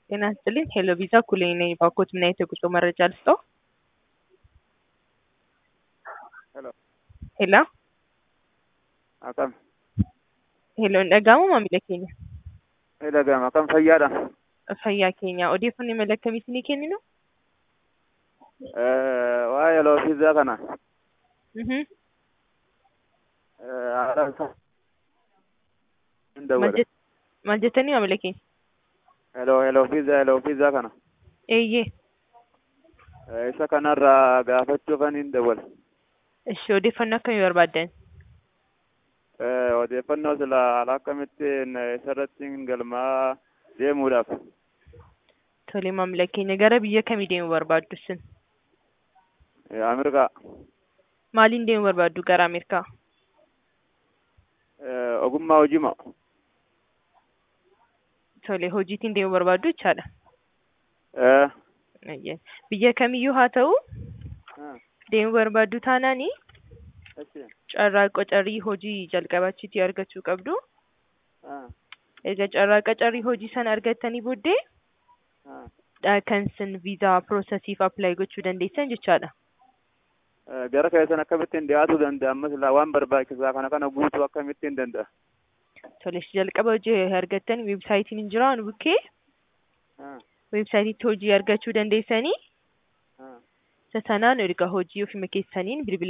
ጤና ይስጥልኝ ሄሎ ቪዛ ኩሌ ነኝ። ባኮት ምን አይነት የጉዞ መረጃ ልስጠው? Hello. ሄሎ Akkam. ሄሎ dhaga'amu maamila keenya Ni dhaga'ama. Akkam fayyaadha? fayyaa keenya odeeffannoo imala akkamii isinii kenninu? Eh, Waa'ee loofiizaa kana. Mhm. eh, haala isaa hin Maal dawwale. jett- maal jettanii maamila keenya? Hello, hello, fiizaa, hello, fiizaa kana. Eeyyee Eh, Isa kanarraa gaafachuufan hin dawwale. ishi odeeffannoo akkamii barbaaddan? Eh, Odeeffannoo sila haala akkamittiin eh, isarratti galmaa deemuudhaaf. Tole maamila keenya gara biyya kamii deemuu barbaaddu isin? Eh, Ameerikaa. Maaliin deemuu barbaaddu gara Ameerikaa? Eh, Ogummaa hojii moo? Tole hojiitiin deemuu barbaaddu jechaadha. Eh. Eeyyee. Biyya kamiyyuu haa ta'u ah, deemuu barbaaddu taanaani achi. carraa qocarii hojii jalqabachiitii argachuu qabdu. Ah, Egaa carraa qacarii hojii sana argattanii booddee ah. dha kan isin viizaa piroosesiif appilaayi gochuu dandeessan jechaadha. Eh, Gara keessan akkamittiin dhiyaatuu danda'a? Ammas ilaa waan barbaachisaa kana kana guutuu akkamittiin danda'a? Tole ishi jalqaba hojii argattan weebsaayitiin hin jiraa nu bukkee Ah, weebsaayitiitti hojii argachuu dandeessanii ah. isa sanaan erga hojii ofii keessaniin bilbila